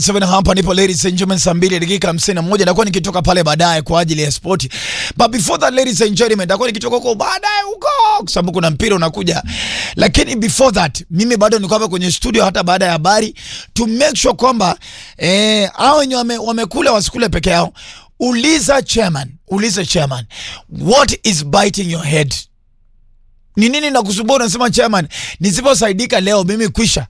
7 hapa nipo ladies and gentlemen, saa mbili dakika hamsini na moja nitakuwa nikitoka pale baadaye kwa ajili ya spoti, but before that ladies and gentlemen, nitakuwa nikitoka huko baadaye huko, kwa sababu kuna mpira unakuja, lakini before that mimi bado niko hapa kwenye studio hata baada ya habari to make sure kwamba eh, hao wenye wame, wamekula wasikule peke yao. Uliza chairman, uliza chairman, what is biting your head? Ni nini nakusumbua? Unasema chairman, nisiposaidika leo mimi kwisha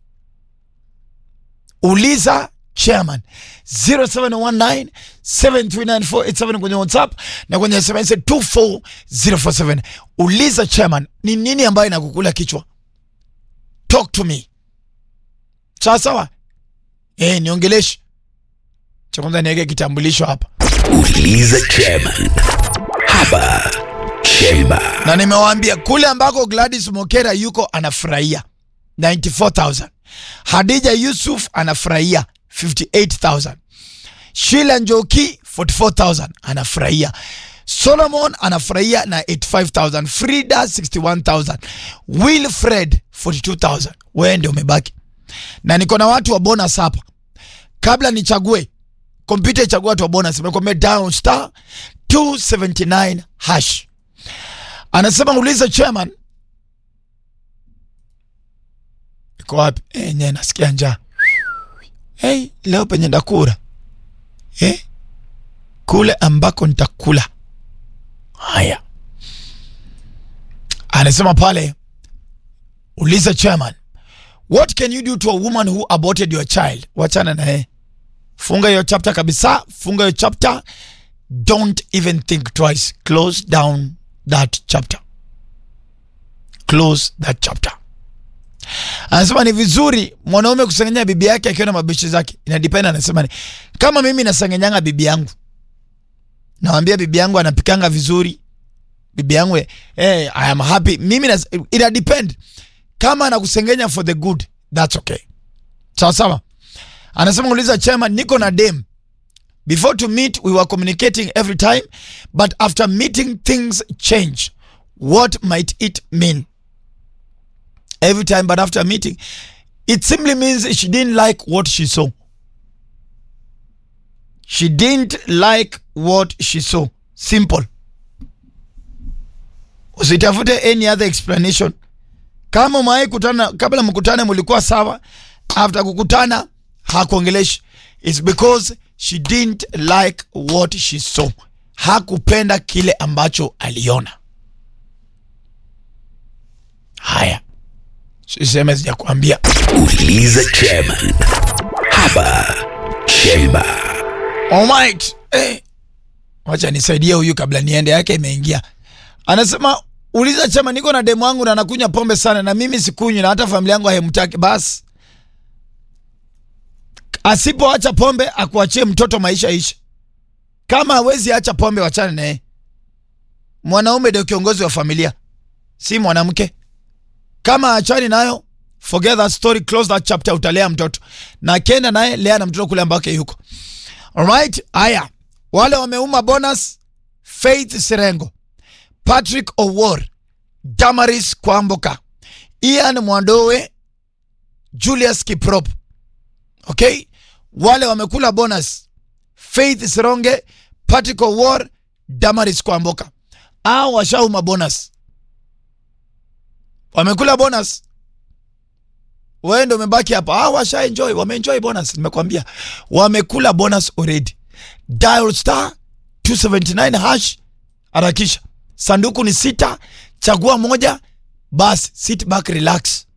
uliza chairman 0719 7394887 kwenye whatsapp na kwenye sms 24047 uliza chairman ni nini ambayo inakukula kichwa talk to me sawa sawa eh niongeleshi cha kwanza niweke kitambulisho hapa Uliza chairman hapa Chemba. na nimewaambia kule ambako Gladys Mokera yuko anafurahia 94000 Hadija Yusuf anafurahia 58000 Sheila Njoki 44000 anafurahia Solomon anafurahia na 85000 Frida 61000 Wilfred 42000 wewe ndio umebaki na niko na watu wa bonus hapa kabla nichague kompyuta ichague watu wa bonus nimekwambia down star 279 hash anasema uliza chairman iko wapi eh nye nasikia njaa hey, leo penye ndakura eh? kule ambako nitakula haya anasema pale uliza chairman what can you do to a woman who aborted your child wachana na yeye funga hiyo chapter kabisa funga hiyo chapter don't even think twice close down that chapter close that chapter anasema ni vizuri mwanaume kusengenya bibi yake akiwa na mabishi zake inadependa anasema ni kama mimi nasengenyanga bibi yangu nawambia bibi yangu anapikanga vizuri bibi yangu eh, I am happy mimi nas, ina depend kama anakusengenya for the good that's okay sawa sawa anasema uliza chema niko na dem before to meet we were communicating every time but after meeting things change what might it mean every time but after meeting it simply means she didn't like what she saw she didn't like what she saw simple usitafute any other explanation kama umewahi kutana kabla mkutane mulikuwa sawa after kukutana hakuongeleshi its because she didn't like what she saw hakupenda kile ambacho aliona haya siseme sijakuambia Uliza chairman hapa Chemba. Alright. Eh. Wacha nisaidie huyu kabla niende yake imeingia. Anasema uliza chama niko na demu wangu na anakunywa pombe sana na mimi sikunywi na hata familia yangu haimtaki basi. Asipoacha pombe akuachie mtoto maisha ishi. Kama hawezi acha pombe wachane naye. Mwanaume ndio kiongozi wa familia. Si mwanamke. Kama achani nayo forget that story close that chapter utalea mtoto. Na akienda naye lea na mtoto kule ambako yuko. Alright, haya wale wameuma bonus Faith Sirengo, Patrick Owor, Damaris Kwamboka, Ian Mwandowe, Julius Kiprop. Okay, wale wamekula bonus Faith Sironge, Patrick Owor, Damaris Kwamboka, au washauma bonus, wamekula bonus wewe ndio umebaki hapa. Ah, washa enjoy, wameenjoy bonus, nimekwambia wamekula bonus already. Dial star 279 hash, harakisha. Sanduku ni sita, chagua moja, basi sit back relax.